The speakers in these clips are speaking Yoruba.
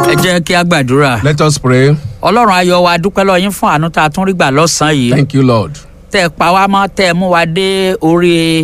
ẹ jẹ́ kí a gbàdúrà. Let us pray. ọlọ́run ayọ̀ wa dúpẹ́ lọ́ọ́ yín fún àánú tá a tún rí gbà lọ́sàn-án yìí. Thank you, Lord. tẹ́ ẹ pa wá mọ́ tẹ́ ẹ mú wa dé orí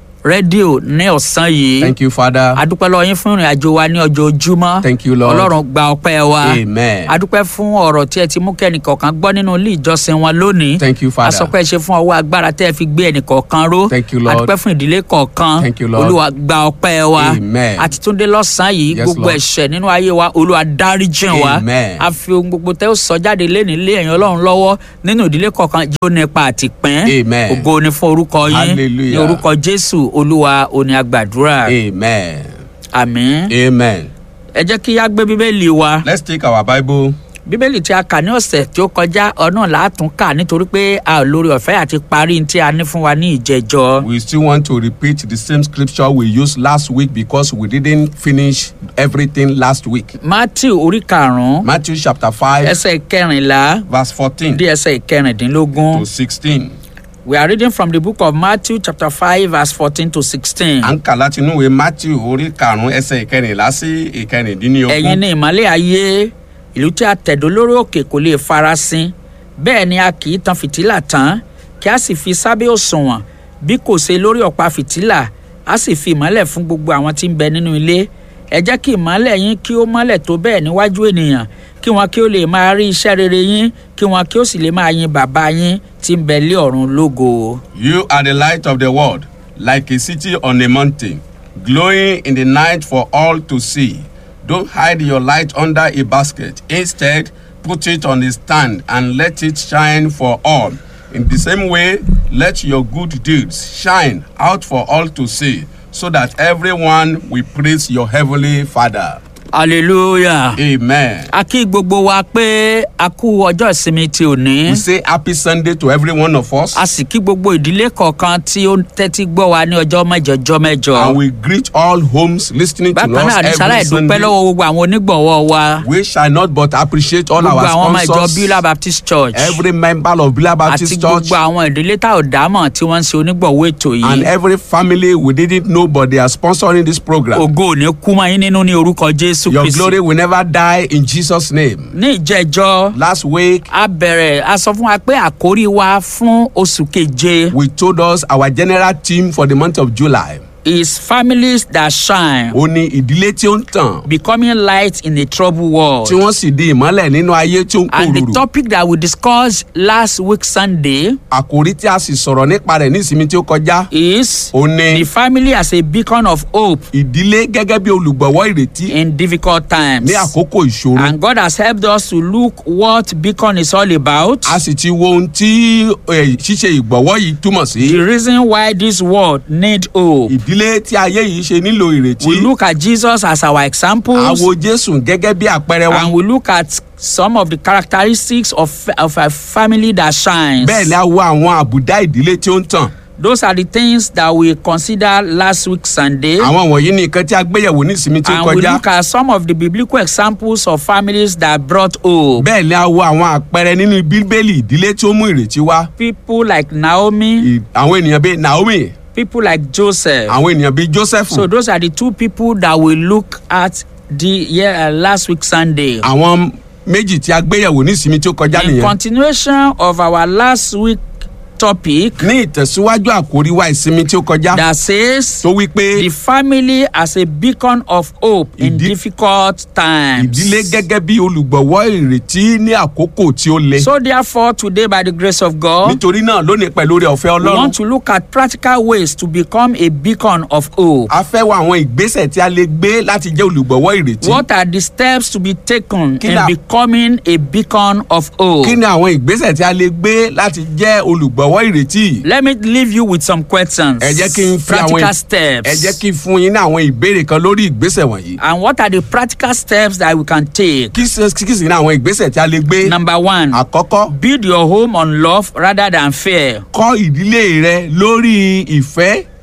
rédíò ní ọ̀sán yìí. Thank you, Father. adúpẹ́ lọ́ọ́ yín fún ìrìn àjò wa ní ọjọ́ ojúmọ́. Thank you, Lord. ọlọ́run gba ọpẹ́ wa. Amen. adúpẹ́ fún ọ̀rọ̀ tí ẹ ti mú kẹ́nìkọ̀ọ̀kan gbọ́ nínú ilé ìjọsìn wọn lónìí. Thank you, Father. asọpẹ́ ṣe fún ọwọ́ agbára tẹ́ ẹ fi gbé ẹnìkọ̀ọ̀kan ró. Thank you, Lord. adúpẹ́ fún ìdílé kọ̀ọ̀kan. Thank you, Lord. olúwa gba ọpẹ́ wa. Amen. àti túndé lọ́sàn-án yìí Yes, gbogbo Lord. ẹ̀ṣẹ̀ nínú ayé wa olúwa dáríjìn wa. Amen. a fi ohun gbogbo tẹ́ ó sọ jáde léni lé ẹ̀yìn ọlọ́run lọ́wọ́ nínú ìdílé kọ̀ọ̀kan yóò nípa àtìpín. Amen. ògo ni fún orúkọ yín ní Hallelujah. orúkọ jésù olúwa òní àgbàdúrà Amen. àmín. Amen. ẹ jẹ́ kí á gbé bíbélì wa Let's take our Bible. bíbélì tí a kà ní ọ̀sẹ̀ tí ó kọjá ọ̀nà látún kà nítorí pé a ò lórí ọ̀fẹ́ àti parí tí a ní fún wa ní ìjẹjọ. We still want to repeat the same scripture we used last week because we didn't finish everything last week. matthew orí karùn-ún Matthew chapter 5, ẹsẹ̀ kẹrìnlá verse 14 dé ẹsẹ̀ kẹrìndínlógún. to 16. we are reading from the book of matthew chapter five verse fourteen to sixteen. À ń kà láti inú ìwé Matthew orí karùn-ún ẹsẹ̀ ìkẹrìnlá sí ìkẹrìndínlógún. ẹ̀yin ni ìmọ̀lẹ́ ayé ìlú tí a tẹ̀dó lórí òkè kò lè farasin bẹ́ẹ̀ ni a kì í tan fìtílà tán kí a sì fi sábẹ́ òṣùwọ̀n bí kò ṣe lórí ọ̀pá fìtílà a sì fi ìmọ́lẹ̀ fún gbogbo àwọn tí ń bẹ nínú ilé ẹ jẹ́ kí ìmọ́lẹ̀ yín kí ó mọ́lẹ̀ tó bẹ́ẹ̀ níwájú ènìyàn kí wọn kí ó lè máa rí iṣẹ́ rere yín kí wọn kí ó sì lè máa yin bàbá yín tí ń bẹ lé ọ̀run lógo. You are the light of the world, like a city on a mountain, glowing in the night for all to see. Don't hide your light under a basket. Instead, put it on a stand and let it shine for all. In the same way, let your good deeds shine out for all to see, so that everyone will praise your heavenly Father. hallelujah. Amen. a kí gbogbo wa pé a kú ọjọ́ ìsinmi ti òní. We say happy Sunday to every one of us, a sì kí gbogbo ìdílé kọ̀ọ̀kan tí ó ń tẹ́tí gbọ́ wa ní ọjọ́ mẹ́jọ ọjọ́ mẹ́jọ. and we greet all homes listening to bákan us náà ní sáláì every dúpẹ́ Sunday. lọ́wọ́ gbogbo àwọn onígbọ̀wọ́ wa We shall not but appreciate all gbogbo our àwọn ọmọ ìjọ sponsors, bíúlà baptist church every member of Bila àti Baptist Church, gbogbo àwọn ìdílé tá ò dámọ̀ tí wọ́n ń ṣe onígbọ̀wọ́ ètò and yìí. every family we didn't know but they are sponsoring this program. ògo ò ní kú mọ́ yín nínú ní orúkọ jésù Your kristi. glory will never die in Jesus' name. ní ìjẹ́jọ́ Last week, a bẹ̀rẹ̀ a sọ fún wa pé àkórí wa fún oṣù keje we told us our general theme for the month of July. is families that shine Ó ní ìdílé tí ó ń tàn, becoming light in a troubled world. tí wọ́n sì di ìmọ́lẹ̀ nínú ayé tí ó ń And the kòrò. topic that we discussed last week Sunday Àkòrí tí a sì sọ̀rọ̀ nípa rẹ̀ ní ìsinmi tí ó kọjá. is Ó the ní family as a beacon of hope ìdílé gẹ́gẹ́ bí olùgbọ̀wọ́ ìrètí in difficult times. ní àkókò ìṣòro. And God has helped us to look what beacon is all about. a sì ti wo ohun tí eh, ṣíṣe ìgbọ̀wọ́ yìí túmọ̀ sí. The reason why this world need hope. ìdílé tí ayé yìí ṣe nílò ìrètí. We look at Jesus as our examples. àwo jésù gẹ́gẹ́ bí àpẹẹrẹ wa. And we look at some of the characteristics of, of a family that shines. bẹ́ẹ̀ ni a wo àwọn àbùdá ìdílé tí ó ń tàn. Those are the things that we consider last week Sunday. àwọn wọ̀nyí ni nǹkan tí a gbéyẹ̀wò ní ìsinmi tí ó and we kọjá. look at some of the biblical examples of families that brought hope. bẹ́ẹ̀ ni a wo àwọn àpẹẹrẹ nínú bíbélì ìdílé tí ó mú ìrètí wá. People like Naomi, Ì- àwọn ènìyàn bíi naomi people like Joseph. àwọn ènìyàn bíi joseph So those are the two people that we look at the yeah, uh, last week Sunday. àwọn méjì tí a gbéyẹ̀wò ní ìsinmi tí ó kọjá In nìyẹn. continuation of our last week topic ní ìtẹ̀síwájú àkórí wa ìsinmi tí ó kọjá that says tó wí pé the family as a beacon of hope in Ìdí- difficult times. ìdílé gẹ́gẹ́ bí olùgbọ̀wọ́ ìrètí ní àkókò tí ó le. So therefore today by the grace of God nítorí náà lónìí pẹ̀lú oore ọ̀fẹ́ we ọlọ́run want to look at practical ways to become a beacon of hope. a fẹ́ wá àwọn ìgbésẹ̀ tí a lè gbé láti jẹ́ olùgbọ̀wọ́ ìrètí. What are the steps to be taken Kí in ni- becoming a beacon of hope? kí ni àwọn ìgbésẹ̀ tí a lè gbé láti jẹ́ olùgbọ̀wọ́ ìrètí? Let me leave you with some questions. ẹ jẹ́ kí n fi àwọn practical steps. ẹ jẹ́ kí n fún yín ní àwọn ìbéèrè kan lórí ìgbésẹ̀ wọ̀nyí. And what are the practical steps that we can take? kí sì kí sì ní àwọn ìgbésẹ̀ tí a lè gbé. Number one, àkọ́kọ́ build your home on love rather than fear. kọ́ ìdílé rẹ lórí ìfẹ́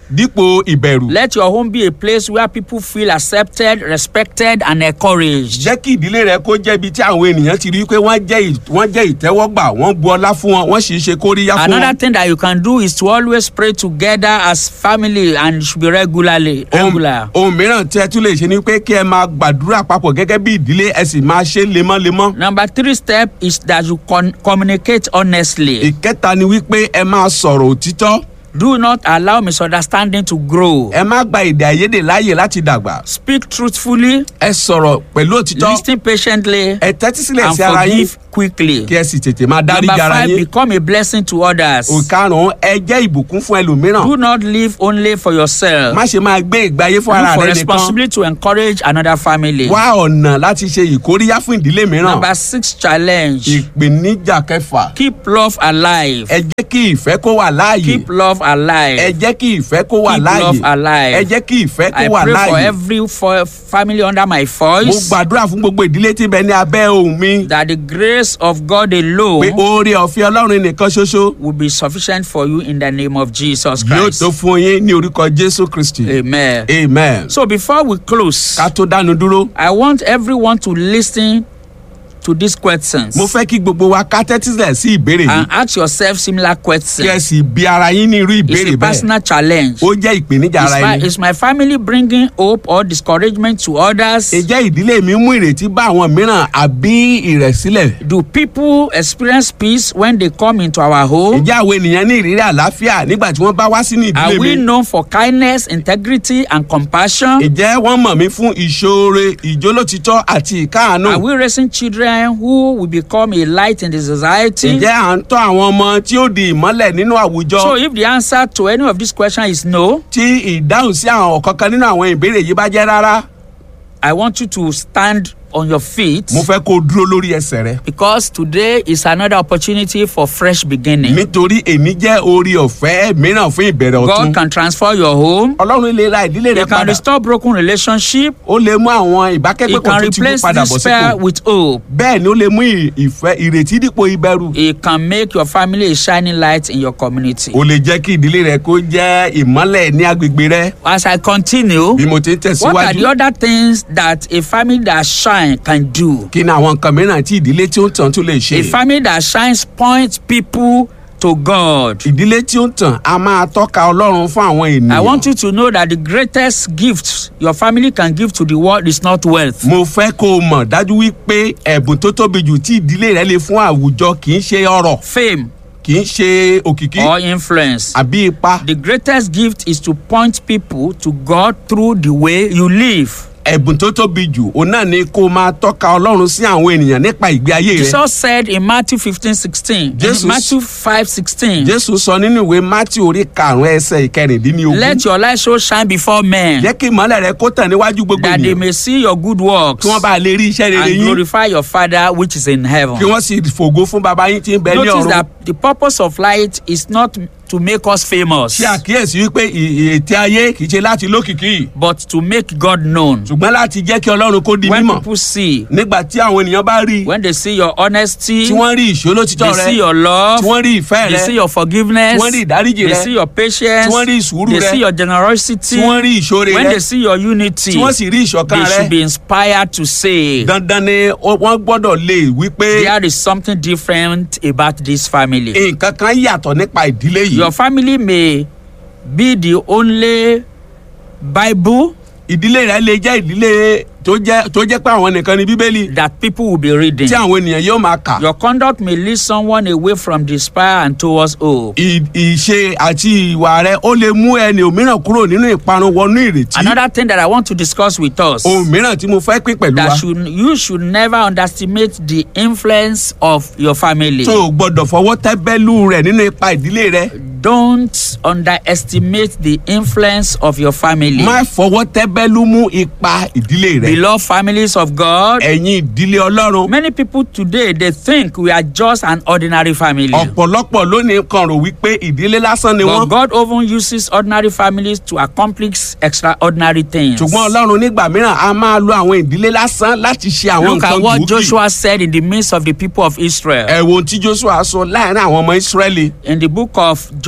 dípò ìbẹ̀rù. Let your home be a place where people feel accepted, respected, and encouraged. jẹ́ kí ìdílé rẹ kó jẹ́ ibi tí àwọn ènìyàn ti rí i pé wọ́n jẹ́ ì- wọ́n jẹ́ ìtẹ́wọ́gbà wọ́n bu ọlá fún wọn wọ́n sì ṣe kóríyá fún Another wọn. thing that you can do is to always pray together as family and it should be regularly regular. ohun mìíràn tí ẹ tún lè ṣe ni pé kí ẹ máa gbàdúrà papọ̀ gẹ́gẹ́ bí ìdílé ẹ sì máa ṣe lemọ́lemọ́. Number three step is that you con- communicate honestly. ìkẹta ni wípé ẹ máa sọ̀rọ̀ òtítọ́ Do not allow misunderstanding to grow. ẹ má gba èdè àìyedè láàyè láti dàgbà Speak truthfully, ẹ sọ̀rọ̀ pẹ̀lú òtítọ́ listen patiently, ẹ tẹ́tí sílẹ̀ and sí ara yín forgive quickly. kí ẹ sì tètè máa dárí Number ara five, yín. become a blessing to others. òkarùn-ún ẹ jẹ́ ìbùkún fún ẹlòmíràn Do not live only for yourself. má ṣe máa gbé ìgbé ayé fún ara Look for rẹ nìkan responsibility to encourage another family. wá ọ̀nà láti ṣe ìkóríyá fún ìdílé mìíràn Number six challenge. ìpèníjà kẹfà Keep love alive. ẹ jẹ́ kí ìfẹ́ kó wà láàyè Keep love ẹ alive. jẹ́ kí ìfẹ́ kó wà Keep láàyè love alive. ẹ jẹ́ kí ìfẹ́ kó I wà pray for láàyè every for family under my mo voice gbàdúrà fún gbogbo ìdílé tí ń bẹ ní abẹ́ ohùn mi that the grace of God pé alone oore ọ̀fẹ́ ọlọ́run nìkan ṣoṣo will be sufficient for you in the name of Jesus yóò Christ. tó fún yín ní orúkọ jésù kristi Amen. amen. So before we close, ká tó dánu dúró I want everyone to listen to these questions mo fẹ́ kí gbogbo wa ká tẹ́tí sílẹ̀ sí ìbéèrè yìí and ask yourself similar kí ẹ questions. sì bi ara yín ní irú It's ìbéèrè a bẹ́ẹ̀ personal challenge. ó jẹ́ ìpèníjà Is ara my, ẹni. is my family bringing hope or discouragement to others? ǹjẹ́ ìdílé mi mú ìrètí bá àwọn mìíràn àbí ìrẹ̀sílẹ̀? Do people experience peace when they come into our home? ǹjẹ́ àwọn ènìyàn ní ìrírí àlàáfíà nígbà tí wọ́n bá wá sínú Are ìdílé we mi? known for kindness, integrity, and compassion? ǹjẹ́ wọ́n mọ̀ mí fún ìṣoore ìjólótítọ́ àti ìkáàánú? Are we raising children who will become a light in the society? ǹjẹ́ à ń tọ́ àwọn ọmọ tí ó di ìmọ́lẹ̀ nínú àwùjọ? So, if the answer to any of these questions is no, tí ìdáhùn sí àwọn ọ̀kankan nínú àwọn ìbéèrè yìí bá jẹ́ rárá I want you to stand on your feet mo fẹ́ kó o dúró lórí ẹsẹ̀ rẹ. because today is another opportunity for fresh beginning. nítorí èmi jẹ́ orí ọ̀fẹ́ mìíràn fún ìbẹ̀rẹ̀ ọ̀tun. God can transform your home. ọlọ́run lè ra ìdílé rẹ He can padà. restore broken relationship. ó lè mú àwọn He ìbákẹ́gbẹ́pọ̀ can tó ti mú replace padà bọ̀ despair sípò. with hope. bẹ́ẹ̀ ni ó lè mú ì- ìfẹ́ ìrètí dípò ìbẹ̀rù. He can make your family a shining light in your community. ó lè jẹ́ kí ìdílé rẹ kó jẹ́ ìmọ́lẹ̀ ní agbègbè rẹ. As I continue, bí mo ti ń what are the tẹ̀síwájú. other things that a family that shine can do? kí ni àwọn nǹkan mìíràn tí ìdílé tí ó ń tàn tún lè A ṣe. family that shines points people to God. ìdílé tí ó ń tàn á máa tọ́ka ọlọ́run fún àwọn I want ènìyàn. you to know that the greatest gift your family can give to the world is not wealth. mo fẹ́ kó o mọ̀ dájú wípé ẹ̀bùn tó tóbi jù tí ìdílé rẹ lè fún àwùjọ kì í ṣe ọrọ̀ Fame kì í ṣe òkìkí or influence. àbí ipa. The greatest gift is to point people to God through the way you live. ẹ̀bùn tó tóbi jù òun náà ni kó o máa tọ́ka ọlọ́run sí àwọn ènìyàn nípa ìgbé ayé rẹ. Jesus said in Matthew 15 16, Jesus- in Matthew 5 16, jésù sọ nínú ìwé matthew orí karùnún ẹsẹ ìkẹrìndínlógún. let your light so shine before men jẹ́ kí ìmọ̀lẹ̀ rẹ kó tàn níwájú gbogbo that they ènìyàn may see your good works kí wọ́n bá lè rí iṣẹ́ rere and yín glorify your Father which is in heaven. kí wọ́n sì fògo fún baba yín tí ń bẹ ní Notice ọ̀run. that the purpose of light is not to make us famous, ṣe àkíyèsí wípé ì- ì- ète ayé kì í ṣe láti lókìkí but to make God known. ṣùgbọ́n láti jẹ́ kí ọlọ́run kó di When mímọ̀ people see, nígbà tí àwọn ènìyàn bá rí i when they see your honesty, tí wọ́n rí ìṣólótítọ́ they rẹ see your love, tí wọ́n rí ìfẹ́ they rẹ see your forgiveness, tí wọ́n rí ìdáríjì they rẹ see your patience, tí wọ́n rí ìsùúrù they rẹ see your generosity, tí wọ́n rí ìṣoore when rẹ they see your unity, tí wọ́n sì rí ìṣọ̀kan they rẹ should be inspired to say, dandan ni ó- wọ́n gbọ́dọ̀ lè wí pé there is something different about this family. nǹkan kan yàtọ̀ nípa ìdílé yìí Your family may be the only Bible ìdílé rẹ lè jẹ́ ìdílé tó jẹ́ tó jẹ́ pé àwọn nìkan ni bíbélì that people will be reading. tí àwọn ènìyàn yóò máa kà Your conduct may lead someone away from despair and towards hope. Ì- ìṣe àti ìwà rẹ ó lè mú ẹni òmíràn kúrò nínú ìparun wọnú ìrètí Another thing that I want to discuss with us ohun mìíràn tí mo fẹ́ pín pẹ̀lú wa that should, you should never underestimate the influence of your family. tó o gbọ́dọ̀ fọwọ́ tẹ́bẹ́lú rẹ̀ nínú ipa ìdílé rẹ Don't underestimate the influence of your family. má fọwọ́ tẹ́bẹ́lú mú ipa ìdílé rẹ Beloved families of God, ẹ̀yin ìdílé ọlọ́run many people today they think we are just an ordinary family. ọ̀pọ̀lọpọ̀ lónìí kan rò wípé ìdílé lásán ni But wọ́n God often uses ordinary families to accomplish extraordinary things. ṣùgbọ́n ọlọ́run nígbà mìíràn a máa lo àwọn ìdílé lásán láti ṣe àwọn Look at nǹkan what gbòógì Joshua said in the midst of the people of Israel. ẹ wo ohun tí joshua sọ láàrin àwọn ọmọ israẹli In the book of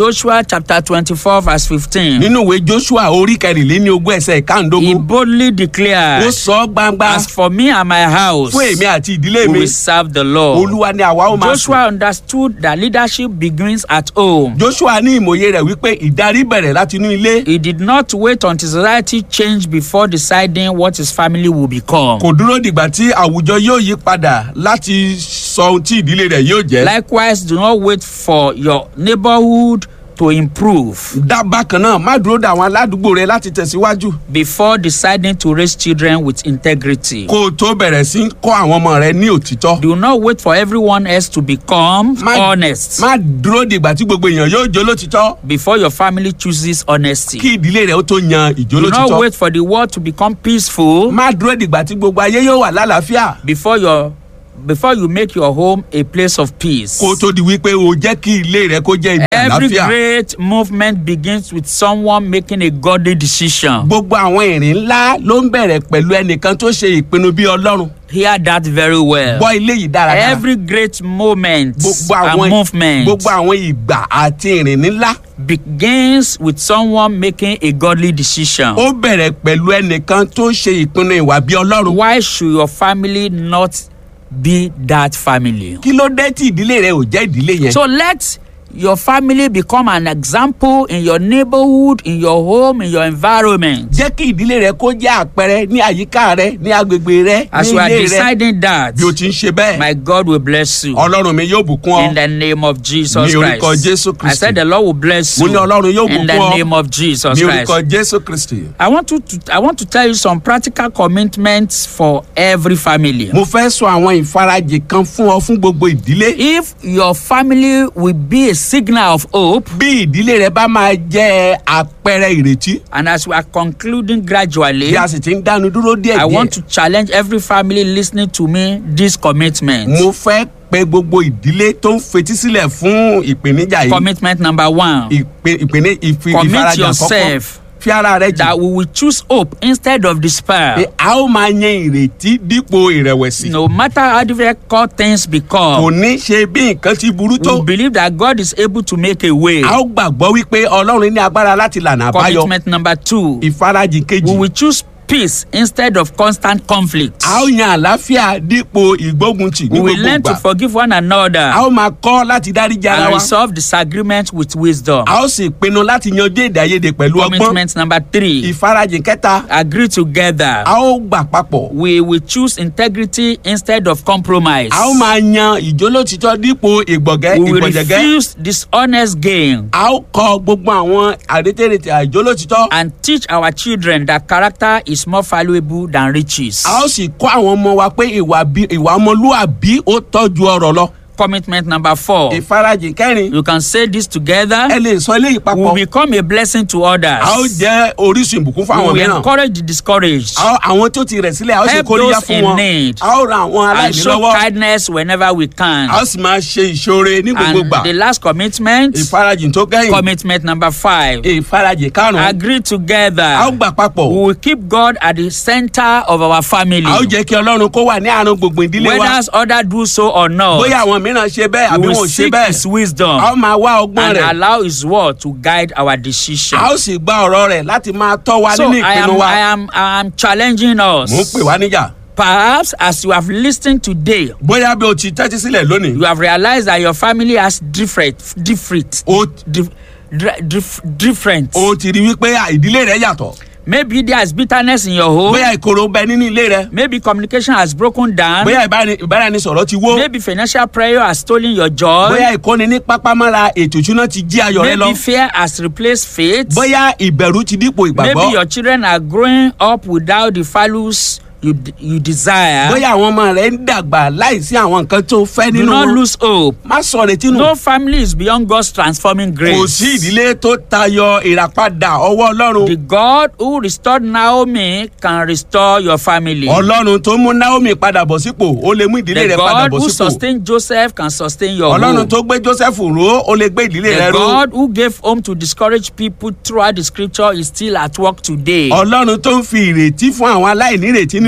Joshua chapter 24, verse 15, nínú ìwé joshua orí kẹrìnléní ogún ẹsẹ̀ he ìkáǹdógún boldly ó declared, sọ ọ́ gbangba As for me and my house, fún èmi àti ìdílé we mi will serve the Lord. olúwa ni àwa ó máa sùn. Joshua understood that leadership begins at home. joshua ní ìmòye rẹ̀ wípé ìdarí bẹ̀rẹ̀ láti inú ilé He did not wait until society changed before deciding what his family will become. kò dúró dìgbà tí àwùjọ yóò yí padà láti sọ ohun tí ìdílé rẹ̀ yóò jẹ́. Likewise, do not wait for your neighborhood to improve dábàá kan náà má dúró de àwọn aládùúgbò rẹ láti tẹ̀síwájú before deciding to raise children with integrity. kó o tó bẹ̀rẹ̀ sí í kọ́ àwọn ọmọ rẹ ní òtítọ́. Do not wait for everyone else to become má honest má dúró dìgbà tí gbogbo èèyàn yóò jó lótítọ́ before your family chooses honesty. kí ìdílé rẹ ó tó yan ìjó Do not lótítọ́. wait for the world to become peaceful má dúró dìgbà tí gbogbo ayé yóò wà lálàáfíà before your before you make your home a place of peace. kó o tó di wípé o jẹ́ kí ilé rẹ kó jẹ́ ibi Every àlàáfíà. great movement begins with someone making a godly decision. gbogbo àwọn ìrìn ńlá ló ń bẹ̀rẹ̀ pẹ̀lú ẹnìkan tó ṣe ìpinnu bí ọlọ́run Hear that very well. gbọ́ ilé yìí dáradára. Every great moment gbogbo and àwọn movement gbogbo àwọn ìgbà àti ìrìn ńlá begins with someone making a godly decision. ó bẹ̀rẹ̀ pẹ̀lú ẹnìkan tó ṣe ìpinnu ìwà bí ọlọ́run. Why should your family not be that family? kí ló dé tí ìdílé rẹ ò jẹ́ ìdílé yẹn. So let your family become an example in your neighborhood, in your home, in your environment. jẹ́ kí ìdílé rẹ kó jẹ́ àpẹẹrẹ ní àyíká rẹ ní agbègbè rẹ As ní you are ilé rẹ deciding that, bí o ti ń ṣe bẹ́ẹ̀ my God will bless you. ọlọ́run mi yóò bùkún In ọ the name of Jesus Ní orúkọ Christ. Jésù I Kristi. said the Lord will bless Mo you. ní Ọlọ́run yóò In bùkún the ọ. name of Jesus ní Christ. orúkọ jésù kristi. I want to, to I want to tell you some practical commitments for every family. mo fẹ́ sọ àwọn ìfarajì kan fún ọ fún gbogbo ìdílé. If your family will be a signal of hope, bí ìdílé rẹ bá máa jẹ́ àpẹẹrẹ ìrètí and as we are concluding gradually, bí a sì ti ń dánu dúró díẹ̀ I want díẹ̀. to challenge every family listening to me this commitment. mo fẹ́ pe gbogbo ìdílé tó ń fetí sílẹ̀ fún ìpèníjà yìí. Commitment number one ìpè ìpèní ìfi Commit ìfarajì àkọ́kọ́ yourself. fi ara rẹ jì. that we will choose hope instead of pé despair. a ó máa yan ìrètí dípò ìrẹ̀wẹ̀sì. No matter how difficult things kò become, ní ṣe bí nǹkan ti burú tó. we believe that God is able to make a way. a ó gbàgbọ́ wípé ọlọ́run ní agbára láti lànà àbáyọ. Commitment number two, ìfarajì we kejì. will choose peace instead of constant conflict. a ó yan àlàáfíà dípò ìgbóguntì ní We will gbogbo learn to ìgbà. forgive one a another ó máa kọ́ láti dáríji ara and wa. resolve disagreement with wisdom. a ó sì pinnu láti yanjú èdè àìyedè pẹ̀lú ọgbọ́n. Commitment number three, ìfarajì kẹta. agree together. a ó gbà papọ̀. We will choose integrity instead of compromise. a ó máa yan ìjólótìtọ́ dípò ìgbọ̀gẹ́ We will ìgbọ̀jẹ̀gẹ́. refuse dishonest gain. a ó kọ gbogbo àwọn àrétèrètè àìjólótìtọ́. and teach our children that character is more valuable than riches. a ó sì kọ́ àwọn ọmọ wa pé ìwà bí- ìwà ọmọlúàbí ó tọ́jú ọrọ̀ lọ. Commitment number four. ìfarajì kẹrin You can say this together. ẹ lè sọ eléyìí We papọ̀. will become a blessing to others. a ó jẹ́ orísun ìbùkún fún We àwọn will mìíràn. encourage the discouraged. A ó- àwọn tó ti rẹ̀ sílẹ̀ a ó sì Help kóríyá those fún in wọn. need. a ó ran àwọn and aláìní show lọ́wọ́. kindness whenever we can. a ó sì máa ṣe ìṣoore ní gbogbo And gbà. the last commitment. ìfarajì tó kẹ́yìn. Commitment number five. ìfarajì karùn-ún. Agree a ó together. gbà papọ̀. We will keep God at the center of our family. a ó jẹ́ kí ọlọ́run kó wà ní àárín gbogbo ìdílé wa. Whether others do so or not. bóyá àwọn mìíràn ṣe bẹ́ẹ̀ àbí we wọn ò will ṣe seek bẹ́ẹ̀. his wisdom. a ó máa wá ọgbọ́n and rẹ̀. allow his word to guide our decision. a ó sì gba ọ̀rọ̀ rẹ̀ láti máa tọ́ wa so nínú I am, ìpinnu wa. I am I am challenging us. mò ń pè wá níjà. Perhaps as you have listened today, bóyá bí o ti tẹ́tí sílẹ̀ lónìí. you have realized that your family has different different o dif, dif, dif, different. o ti rí wípé à, ìdílé rẹ yàtọ̀. Maybe there is bitterness in your home. bóyá ìkorò ń bẹ nínú ilé rẹ. Maybe communication has broken down. bóyá ìbáni- ìbáraẹnisọ̀rọ̀ ti wó. Maybe financial prayer has stolen your joy. bóyá ìkọ́ni ní pápámọ́ra ètò ìṣúná ti jí ayọ̀ rẹ lọ. Maybe fear has replaced faith. bóyá ìbẹ̀rù ti dípò Maybe ìgbàgbọ́. your children are growing up without the values you, you desire. bóyá àwọn ọmọ rẹ ń dàgbà láìsí àwọn nǹkan tó fẹ́ Do nínú not wọn. lose hope. má sọ retí nù. No family is beyond God's transforming grace. kò sí ìdílé tó tayọ ìràpadà ọwọ́ ọlọ́run. The God who restored Naomi can restore your family. ọlọ́run tó mú naomi padà bọ̀ sípò ó lè mú ìdílé The rẹ padà God bọ̀ who sípò. sustained Joseph can sustain your ọlọ́run home. tó gbé joseph ró ó lè gbé ìdílé rẹ The ró. God who gave home to discourage people throughout the scripture is still at work today. ọlọ́run tó ń fi ìrètí fún àwọn aláìnírètí nínú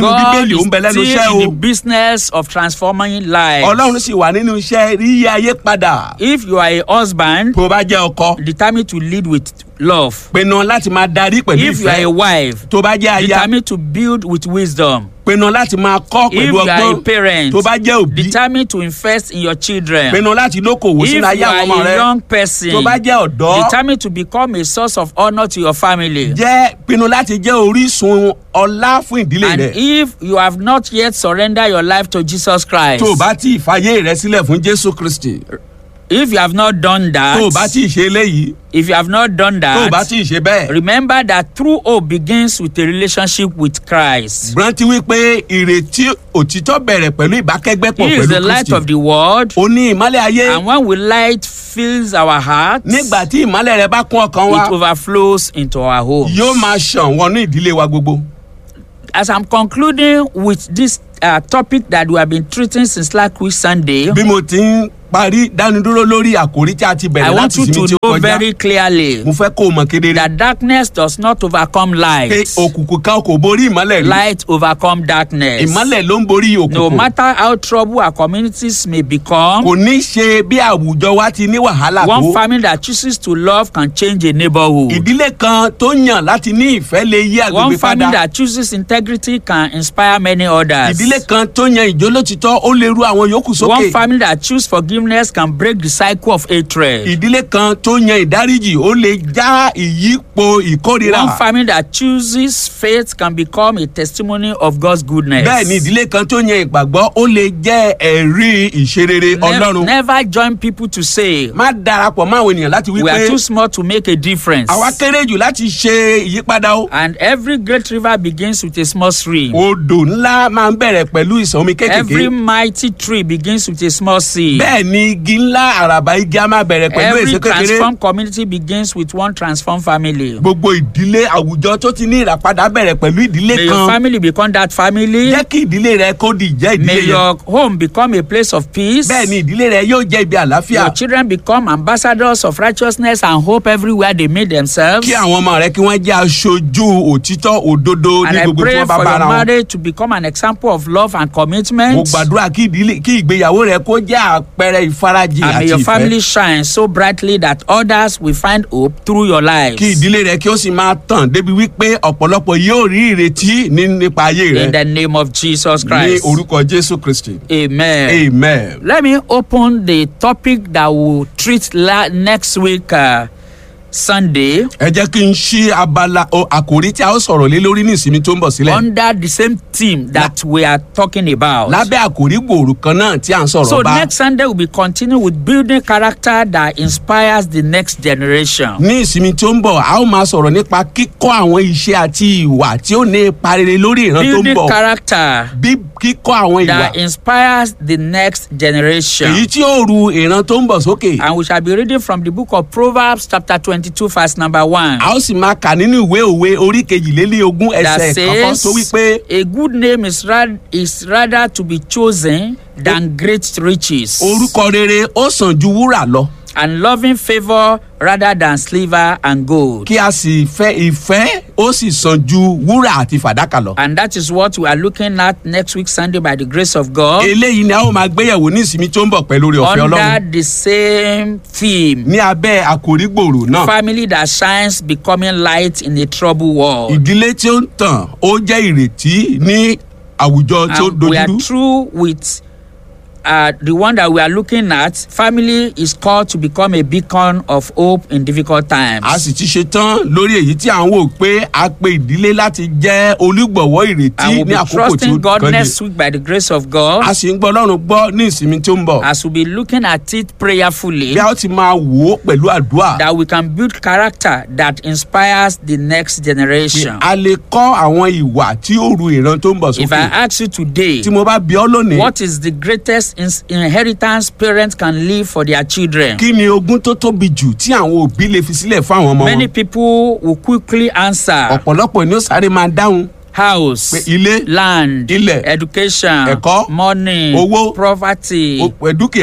nínú God bíbélì ó is ń bẹ lẹ́nu iṣẹ́ still o in the business of transforming lives. ọlọ́run sì wà nínú iṣẹ́ ríyí ayé padà If you are a husband, tó bá jẹ́ ọkọ determined to lead with love. pinnu láti máa darí pẹ̀lú If you are a ìfẹ́ wife, tó bá jẹ́ aya determined to build with wisdom. pinnu láti máa kọ́ If pẹ̀lú you are a ọgbọ́n parent, tó bá jẹ́ òbí determined to invest in your children. pinnu láti lókòwò If sínú you ayé àwọn ọmọ are rẹ a young person, tó bá jẹ́ ọ̀dọ́ determined to become a source of honor to your family. jẹ́ pinnu láti jẹ́ orísun ọlá fún ìdílé And rẹ if you have not yet surrendered your life to Jesus Christ, tó o bá tí ì fàyè rẹ sílẹ̀ fún jésù kristi if you have not done that, tó o bá tí ì ṣe eléyìí if you have not done tó o bá that, tí ì ṣe bẹ́ẹ̀ remember that true hope begins with a relationship with Christ. rántí wípé ìrètí òtítọ́ bẹ̀rẹ̀ pẹ̀lú ìbákẹ́gbẹ́pọ̀ He is pẹ̀lú the light kristi of the world, ó ní ìmọ́lẹ̀ ayé and when we light fills our hearts, nígbà tí ìmọ́lẹ̀ rẹ bá kún ọkàn wa it overflows into our homes. yóò máa ṣàn wọnú ìdílé wa gbogbo. As I'm concluding with this uh, topic that we have been treating since last week Sunday, bí mo ti ń parí dánidúró lórí àkòrí tí a ti I bẹ̀rẹ̀ want láti you sinmi tí to ó know kọjá very clearly mo fẹ́ kó o mọ̀ kedere that darkness does not overcome pé light. òkùnkùn kan kò borí ìmọ́lẹ̀ rí Light overcome darkness. ìmọ́lẹ̀ ló ń borí No òkùnkùn matter how troubled our communities may become, kò ní ṣe bí àwùjọ wa ti ní wàhálà one tó family that chooses to love can change a neighborhood. ìdílé kan tó yàn láti ní ìfẹ́ lè yí One agbègbè family padà that chooses integrity can inspire many others. ìdílé kan tó yan ìjólótítọ́ ó lè ru àwọn yòókù One sókè family that chooses forgiveness can break the cycle of hatred. ìdílé kan tó yan ìdáríjì ó lè já ìyípo ìkórira One family that chooses faith can become a testimony of God's goodness. bẹ́ẹ̀ ni ìdílé kan tó yan ìgbàgbọ́ ó lè jẹ́ ẹ̀rí ìṣerere Ne- ọlọ́run never join people to say má darapọ̀ mọ́ àwọn ènìyàn láti wí we are pé too small to make a difference. àwa kéré jù láti ṣe ìyípadà o. And every great river begins with a small stream. odò ńlá máa ń bẹ̀rẹ̀ pẹ̀lú ìsàn omi Every kékèké. mighty tree begins with a small seed. bẹ́ẹ̀ ni igi ńlá àràbà igi á máa bẹ̀rẹ̀ pẹ̀lú Every èso kékeré. transformed community begins with one transformed family. gbogbo ìdílé àwùjọ tó ti ní ìràpadà bẹ̀rẹ̀ pẹ̀lú ìdílé May your kan. family become that family. jẹ́ kí ìdílé rẹ kó di ìjẹ́ ìdílé May yẹn. your home become a place of peace. bẹ́ẹ̀ ni ìdílé rẹ yóò jẹ́ ibi àlàáfíà. Your children become ambassadors of righteousness and hope everywhere they meet themselves. kí àwọn ọmọ rẹ kí wọ́n jẹ́ aṣojú òtítọ́ òdodo And ní I gbogbo tí pray wọ́n bá for bára your wọn. marriage to become an example of love and mo commitment. gbàdúrà kí ìdílé kí ìgbéyàwó rẹ kó jẹ́ àpẹẹrẹ ìfarajì And may àti your ìfẹ́. family shine so brightly that others will find hope through your lives. kí ìdílé rẹ kí ó sì máa tàn débi wípé ọ̀pọ̀lọpọ̀ yóò rí ìrètí ní nípa ayé rẹ In the name of Jesus ní Christ. orúkọ jésù kristi Amen. amen. Let me open the topic that we'll treat la- next week, uh, Sunday, ẹ jẹ́ kí n ṣí abala o, àkòrí tí a ó sọ̀rọ̀ lé lórí ní ìsinmi tó ń bọ̀ sílẹ̀ under the same theme that we are talking about. lábẹ́ àkòrí gbòòrò kan náà tí à ń So sọ̀rọ̀ bá next Sunday we'll be continuing with building character that inspires the next generation. ní ìsinmi tó ń bọ̀ a ó máa sọ̀rọ̀ nípa kíkọ́ àwọn iṣẹ́ àti ìwà tí ó ní ipa rere lórí ìran tó ń Building bọ̀ character bí kíkọ́ àwọn ìwà that inspires the next generation. èyí tí ó ru ìran tó ń bọ̀ sókè And we shall be reading from the book of Proverbs, chapter 22, verse number 1. a ó sì máa kà nínú ìwé òwe orí kejìlélógún That ẹsẹ̀ kọ̀ọ̀kan tó wí says, pé a good name is, rad- is rather to be chosen than great riches, orúkọ rere ó sàn ju wúrà lọ and loving favour rather than silver and gold. kí a sì fẹ́ ìfẹ́ ó sì sàn ju wúrà àti fàdákà lọ. And that is what we are looking at next week, Sunday, by the grace of God, eléyìí ni a ó máa gbéyẹ̀wò ní ìsinmi tó ń bọ̀ pẹ̀lú orí ọ̀fẹ́ under ọlọ́run the same theme. ní abẹ́ àkòrí gbòòrò náà Family that shines becoming light in a troubled world. ìdílé tí ó ń tàn ó jẹ́ ìrètí ní àwùjọ tí ó And we are dojúrú through with uh, the one that we are looking at. Family is called to become a beacon of hope in difficult times. a sì ti ṣe tán lórí èyí tí à ń wò pé a pe ìdílé láti jẹ́ olúgbọ̀wọ́ ìrètí I will ní be àkókò tí ó trusting God kàn next yìí week by the grace of God a sì ń gbọ́ ọlọ́run gbọ́ ní ìsinmi tó ń bọ̀ as we be looking at it prayerfully bí a ó ti máa wò ó pẹ̀lú àdúrà that we can build character that inspires the next pé generation. a lè kọ́ àwọn ìwà tí ó ru ìran tó ń bọ̀ If I sókè ask you today, tí mo bá bí ọ lónìí what is the greatest ins- inheritance parents can leave for their children? kí ni ogún tó tóbi jù tí àwọn òbí lè fi sílẹ̀ fún àwọn ọmọ Many wọn people will quickly answer ọ̀pọ̀lọpọ̀ ni ó sáré máa dáhùn house, pé ilé land, Ilẹ̀, education, ẹ̀kọ́, money, owó, property. o- dúkìá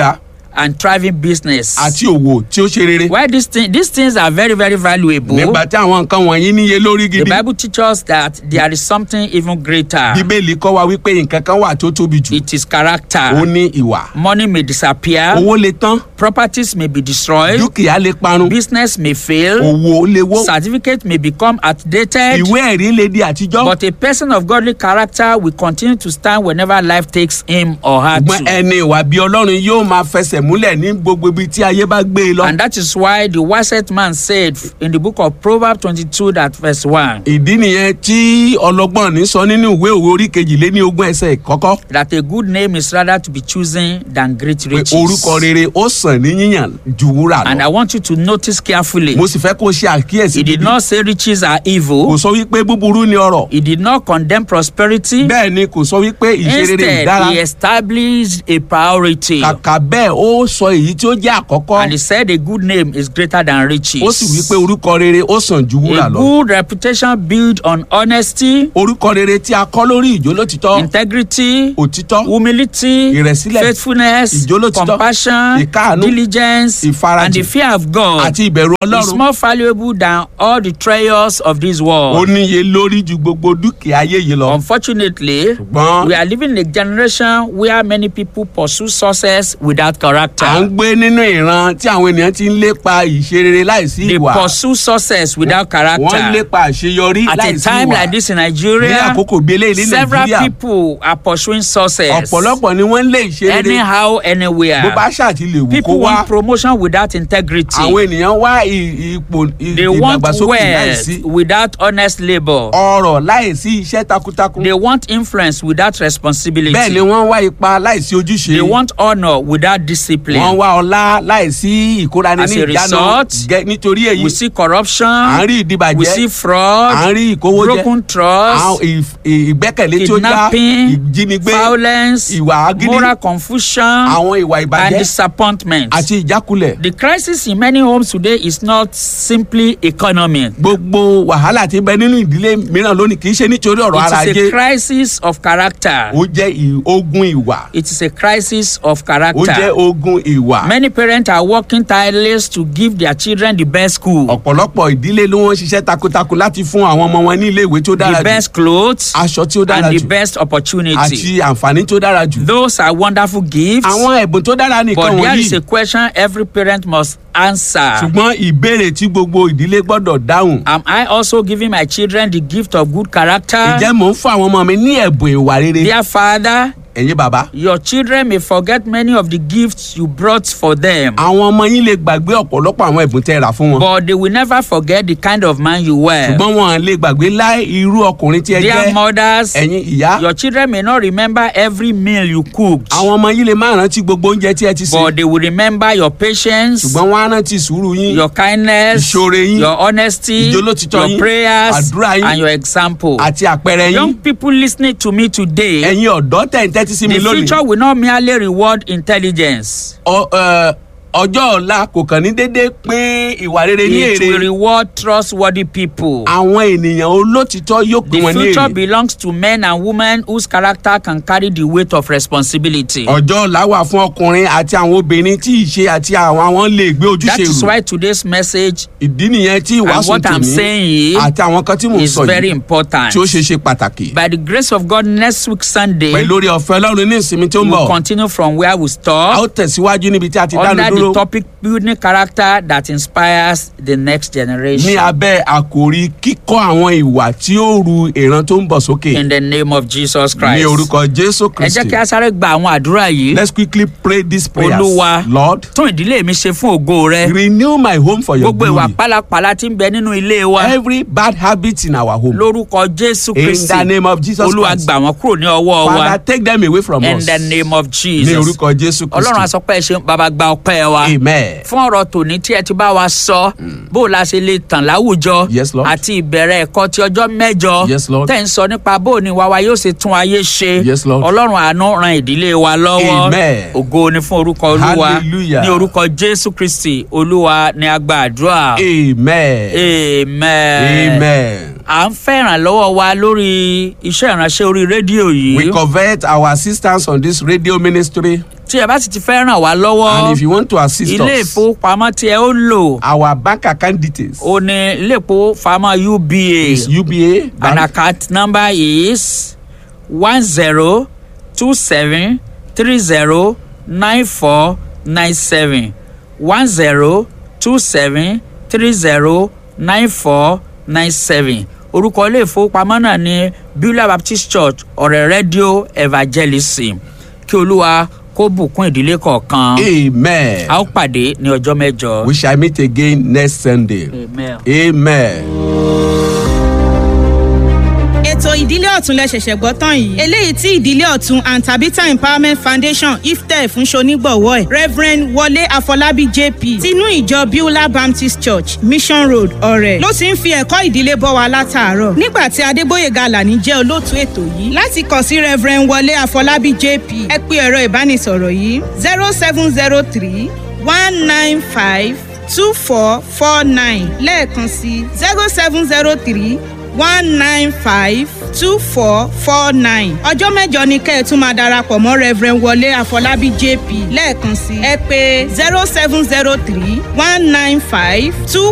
and thriving business. àti òwò tí ó ṣe rere. Why these things these things are very very valuable. nígbà tí àwọn nǹkan wọ̀nyí níye lórí The gidi. Bible teaches us that there is something even greater. bíbélì kọ́ wa wípé nǹkan kan wà tó tóbi jù. It is ó character. ní ìwà. Money may disappear, owó lè tán. properties may be destroyed, dúkìá lè parun. business may fail, òwò lè wó. certificate may become outdated. ìwé ẹ̀rí lè di àtijọ́. But a person of godly character will continue to stand whenever life takes him or her ṣùgbọ́n to. ẹni ìwà bí ọlọ́run yóò máa fẹsẹ̀ múlẹ̀ ní gbogbo ibi tí ayé bá gbé e lọ. And that is why the wisest man said in the book of Proverbs 22, that verse 1, ìdí nìyẹn tí ọlọ́gbọ́n ní sọ nínú ìwé òwe orí kejìlé ní ogún ẹsẹ̀ kọ́kọ́ that a good name is rather to be chosen than great pé riches. orúkọ rere ó sàn ní yíyàn ju wúrà And I lọ. want you to notice carefully. mo sì fẹ́ kó o ṣe àkíyèsí He did gidi. not say riches are kò evil. sọ wípé búburú ni ọrọ̀ He did not condemn prosperity. bẹ́ẹ̀ ni kò sọ wípé ìṣerere Instead, ìdára he established a priority. kàkà bẹ́ẹ̀ ó sọ èyí tí ó jẹ́ àkọ́kọ́ And he said a good name is greater than riches. ó sì wípé orúkọ rere ó sàn ju wúrà A lọ. good reputation built on honesty, orúkọ rere tí a kọ́ lórí ìjólótítọ́ integrity, òtítọ́ humility, Ìrẹ̀sílẹ̀, faithfulness, ìjólótítọ́, compassion, ìkáàánú, diligence, ìfarajìn, and the fear of God àti ìbẹ̀rù is ọlọ́run more valuable than all the treasures of this ó world. níye lórí ju gbogbo dúkìá ayé yìí lọ. Unfortunately, ṣùgbọ́n we are living in a generation where many people pursue success without à ń character. gbé nínú ìran tí àwọn ènìyàn ti ń lépa ìṣerere láìsí They ìwà pursue success without wọ́n ń character. lépa àṣeyọrí At a láìsí time ìwà like this in ní Nigeria, àkókò bí eléyìí ní several nàìjíríà people are pursuing success. ọ̀pọ̀lọpọ̀ ni wọ́n ń lé ìṣerere Anyhow, bó bá anywhere. ṣàti lè wù kó People wá want promotion without integrity. àwọn ènìyàn wá ì- ipò ì- They want ìdàgbàsókè wealth láìsí without honest labor. ọrọ̀ láìsí iṣẹ́ takuntakun They want influence without bẹ́ẹ̀ ni responsibility. wọ́n wá ipa láìsí ojúṣe They want honor without wọ́n discipline. wá ọlá láìsí ìkórani As ní a ìjánu result, Gẹ́- nítorí èyí We see à ń corruption. rí We ìdìbàjẹ́ see à fraud. ń rí ìkówójẹ Broken àwọn trust. ìf- ì- ìgbẹ́kẹ̀lé tí ó já Kidnapping. ìjínigbé Violence. ìwà agídí Moral confusion. àwọn ìwà And ìbàjẹ́ disappointment. àti ìjákulẹ̀ The crisis in many homes today is not simply economic. gbogbo wàhálà tí ń bẹ nínú ìdílé mìíràn lónìí kì í ṣe nítorí ọ̀rọ̀ ara It is ajé a crisis of character. ó jẹ́ ì- ogun ìwà It is a crisis of ó jẹ́ character. ogun ìwà Many parents are working tireless to give their children the best school, ọ̀pọ̀lọpọ̀ ìdílé ló wọ́n ṣiṣẹ́ takuntakun láti fún àwọn ọmọ wọn ní ilé ìwé tó dára the jù best clothes, aṣọ tí ó dára and the jù best opportunity. àti àǹfààní tó dára jù Those are wonderful gifts, àwọn ẹ̀bùn tó dára nìkan but there is wọ̀nyí a question every parent must answer. ṣùgbọ́n ìbéèrè tí gbogbo ìdílé gbọ́dọ̀ dáhùn Am I also giving my children the gift of good character? ǹjẹ́ mò ń fún àwọn ọmọ mi ní ẹ̀bùn ìwà rere Dear Father, ẹ̀yin bàbá your children may forget many of the gifts you brought for them, àwọn ọmọ yín lè gbàgbé ọ̀pọ̀lọpọ̀ àwọn ẹ̀bùn tẹ́ ẹ rà fún wọn but they will never forget the kind of man you were. ṣùgbọ́n wọn lè gbàgbé láì irú ọkùnrin tí ẹ Dear jẹ́ mothers, ẹ̀yin ìyá your children may not remember every meal you cooked, àwọn ọmọ yín lè má rántí gbogbo oúnjẹ tí ẹ ti sè but they will remember your patience, ṣùgbọ́n wọn á rántí sùúrù yín your kindness, Ìṣoore yín, your honesty, ìjólótítọ́ your yín, prayers, àdúrà yín, and your example. àti àpẹẹrẹ Young yín people listening to me today, ẹ̀yin ọ̀dọ́ tẹ̀ ń tẹ́tí sí mi the lónìí future will not merely reward intelligence. ọ- ẹ, ọjọ́ ọ̀la kò kàn ní déédéé pín ìwà rere ní It will èrè reward trustworthy people. àwọn ènìyàn olótìtọ́ yóò pín The wọn ní future èrè belongs to men and women whose character can carry the weight of responsibility. ọjọ́ ọ̀la wà fún ọkùnrin àti àwọn obìnrin tí ìṣe àti àwọn àwọn lè gbé That ojúṣe is rù why today's message ìdí nìyẹn tí and ìwàásù what I'm tèmi saying àti àwọn kan tí mò ń is sọ very yìí important. tí ó ṣe ṣe pàtàkì By the grace of God, next week Sunday, pẹ̀lú orí ọ̀fẹ́ ọlọ́run ní ìsinmi tó ń we'll bọ̀ continue from where we a ó stopped tẹ̀síwájú níbi tí a ti dánu under dúró the topic building character that inspires the next ní generation. abẹ́ àkòrí kíkọ́ àwọn ìwà tí ó ru ìran tó ń bọ̀ sókè In the name of Jesus ní Christ. orúkọ jésù Ẹ jẹ́ kristi kí a sáré gba àwọn àdúrà yìí. let's quickly pray these prayers Olúwa. lord Tún ìdílé mi ṣe fún ògo rẹ. renew my home for your Gbogbo ìwà glory pálapàla tí ń bẹ nínú ilé wa. every bad habit in our home Lórúkọ Jésù in Kristi. the name of jesus Olúwa christ gbà wọ́n kúrò ní ọwọ́ wa. father take them away from In us the name of ní Jesus. orúkọ jésù Ọlọ́run kristi àsọpẹ́ ṣe bàbá gba ọpẹ́ wa. amen Fún ọ̀rọ̀ tòní tí ẹ ti bá wa sọ, bó o la ṣe lè tàn láwùjọ. Yes, Lord. Àti ìbẹ̀rẹ̀ ẹ̀kọ́ ti ọjọ́ mẹ́jọ. Yes, Lord. Tẹ̀ ń sọ nípa bó o ní wa wa yóò ṣe tún ayé ṣe. Yes, Lord. Ọlọ́run àánú ran ìdílé wa lọ́wọ́. Amen. Ògo ni fún orúkọ Olúwa. Hallelujah. Ní orúkọ Jésù Kristi, Olúwa ni a gba àdúrà. amen Amen. amen À ń fẹ́ ìrànlọ́wọ́ wa lórí iṣẹ́ ìránṣẹ́ orí rédíò yìí. we covet our assistance on this radio ministry tí ẹ bá sì ti fẹ́ ràn wá lọ́wọ́ And if you want to assist ilé us, ìfowópamọ́ tí ẹ ó lò our bank account details ó ní ilé ìfowópamọ́ uba is UBA and Bank, account number is one zero two seven three zero nine four nine seven one zero two seven three zero nine four nine seven orúkọ ilé ìfowópamọ́ náà ní beulah baptist church ọ̀rẹ́ rédíò evangelism kí olúwa kó bùkún ìdílé kọ̀ọ̀kan Amen. a ó pàdé ní ọjọ́ mẹ́jọ. We shall meet again next Sunday. Amen. Amen. ètò ìdílé ọ̀tún lẹ ṣẹ̀ṣẹ̀ gbọ́ tán yìí eléyìí tí ìdílé ọ̀tún and tabitha empowerment foundation iftẹ fún ṣonígbọ̀wọ́ ẹ̀ reverend wọlé àfọlábí jp tinú ìjọ beulah baptist church mission road ọ̀rẹ́ ló ti ń fi ẹ̀kọ́ ìdílé bọ́ wa látàárọ̀ nígbà tí adébóyèga alani jẹ́ olóòtú ètò yìí láti kàn sí reverend wọlé àfọlábí jp ẹ pé ẹ̀rọ ìbánisọ̀rọ̀ yìí zero seven zero three one nine five two four four nine lẹ́ẹ̀kan sí zero seven zero three one nine five two four four nine. ọjọ́ mẹ́jọ ni kẹ́ ẹ̀ tún máa darapọ̀ mọ́ reverend wọlé àfọlábí jp lẹ́ẹ̀kan sí ẹ pé zero seven zero three one nine five two